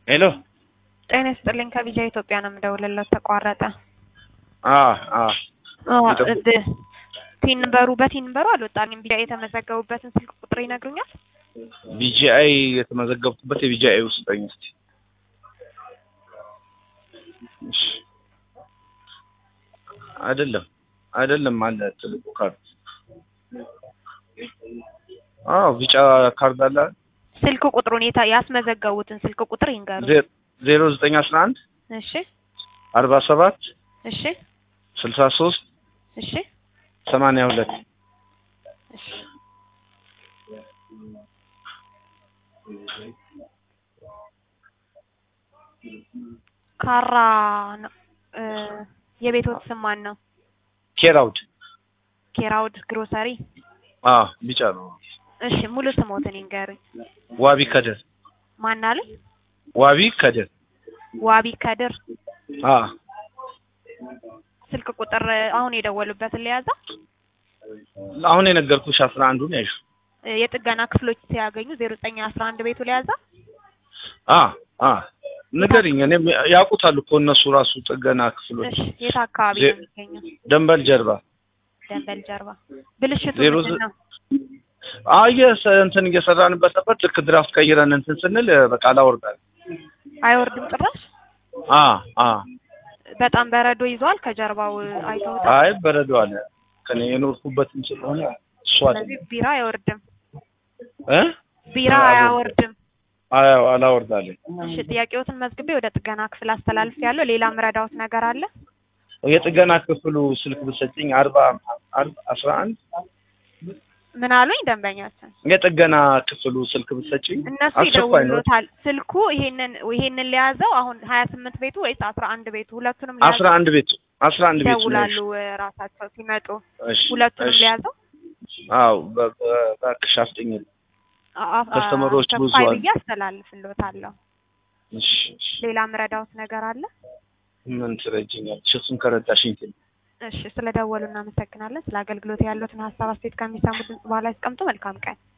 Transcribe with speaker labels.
Speaker 1: ሄሎ
Speaker 2: ጤና ይስጥልኝ ከቢጃ ኢትዮጵያ ነው የምደውልለት ተቋረጠ።
Speaker 1: አ አ
Speaker 2: አዎ
Speaker 1: ይጠብቁ።
Speaker 2: እድ- ቲንበሩ በቲንበሩ አልወጣልኝም። ቢጃ የተመዘገቡበትን ስልክ ቁጥር ይነግሩኛል?
Speaker 1: ቢጂአይ የተመዘገብኩበት የቢጂአይ ውስጠኝ እስቲ እሺ። አይደለም አይደለም አለ ትልቁ ካርድ አዎ ቢጫ ካርድ አለ
Speaker 2: ስልክ ቁጥሩን የታ ያስመዘገቡትን ስልክ ቁጥር ይንገሩ።
Speaker 1: ዜ- ዜሮ ዘጠኝ አስራ አንድ
Speaker 2: እሺ
Speaker 1: አርባ ሰባት
Speaker 2: እሺ
Speaker 1: ስልሳ ሶስት
Speaker 2: እሺ
Speaker 1: ሰማንያ ሁለት
Speaker 2: እሺ ካራ ነው እ የቤቶት ስም ማን ነው?
Speaker 1: ኬራውድ
Speaker 2: ኬራውድ ግሮሰሪ።
Speaker 1: አ ቢጫ ነው
Speaker 2: እሺ ሙሉ ስሞትን ይንገሩኝ።
Speaker 1: ዋቢ ከድር
Speaker 2: ማን አሉኝ?
Speaker 1: ዋቢ ከድር
Speaker 2: ዋቢ ከድር።
Speaker 1: አ
Speaker 2: ስልክ ቁጥር አሁን የደወሉበትን ሊያዛ
Speaker 1: አሁን የነገርኩሽ አስራ አንዱን ያይሹ
Speaker 2: የጥገና ክፍሎች ሲያገኙ ዜሮ ዘጠኝ አስራ አንድ ቤቱ ሊያዛ
Speaker 1: አ አ ንገሪኝ እኔም ያውቁታል እኮ እነሱ ራሱ ጥገና ክፍሎች
Speaker 2: እሺ የት አካባቢ
Speaker 1: ዜ-
Speaker 2: ነው የሚገኘው?
Speaker 1: ደንበል ጀርባ
Speaker 2: ደንበል ጀርባ። ብልሽቱ
Speaker 1: ዜሮ
Speaker 2: ምንድን ነው?
Speaker 1: አየ እንትን እየሰራንበት ነበር ልክ ድራፍት ቀይረን እንትን ስንል በቃ አላወርዳል
Speaker 2: አይወርድም ጭራሽ።
Speaker 1: አ አ
Speaker 2: በጣም በረዶ ይዟል። ከጀርባው አይተውታል።
Speaker 1: አይ በረዶ አለ ከኔ የኖርኩበትም ስለሆነ እሱ አለ
Speaker 2: ስለዚህ ቢራ አይወርድም።
Speaker 1: እ
Speaker 2: ቢራ
Speaker 1: አዎ።
Speaker 2: አያወርድም።
Speaker 1: አይ አላወርዳለኝ
Speaker 2: እሺ ጥያቄዎትን መዝግቤ ወደ ጥገና ክፍል አስተላልፍ ያለው ሌላ ምረዳውት ነገር አለ?
Speaker 1: የጥገና ክፍሉ ስልክ ብትሰጪኝ አርባ አርባ አስራ አንድ
Speaker 2: ምን አሉኝ ደንበኛችን?
Speaker 1: የጥገና ክፍሉ ስልክ ብትሰጪኝ
Speaker 2: እነሱ
Speaker 1: አስቸኳይ ነው
Speaker 2: ይደውሉታል። ስልኩ ይሄንን ይሄንን ሊያዘው አሁን ሀያ ስምንት ቤቱ ወይስ አስራ አንድ ቤቱ? ሁለቱንም
Speaker 1: አስራ
Speaker 2: ሊያዘው
Speaker 1: አንድ ቤቱ አስራ አንድ ቤቱ ነው
Speaker 2: ይደውላሉ
Speaker 1: ያልሽው።
Speaker 2: ራሳቸው ሲመጡ
Speaker 1: እሺ
Speaker 2: ሁለቱንም
Speaker 1: እሺ
Speaker 2: ሊያዘው
Speaker 1: አዎ በ- በ- እባክሽ አፍጥኝ
Speaker 2: አ- አ-
Speaker 1: ከስተመሮች ብዙ
Speaker 2: አስቸኳይ
Speaker 1: አሉ።
Speaker 2: ብዬ አስተላልፍልዎታለሁ።
Speaker 1: እሺ እሺ
Speaker 2: ሌላ ምረዳውት ነገር አለ?
Speaker 1: ምን ትረጅኛለሽ እሱን ከረዳሽኝ ትል
Speaker 2: እሺ ስለደወሉ እናመሰግናለን። ስለ አገልግሎት ያሉትን ሀሳብ አስተያየት ከሚሰሙ ድምጽ በኋላ ያስቀምጡ። መልካም ቀን።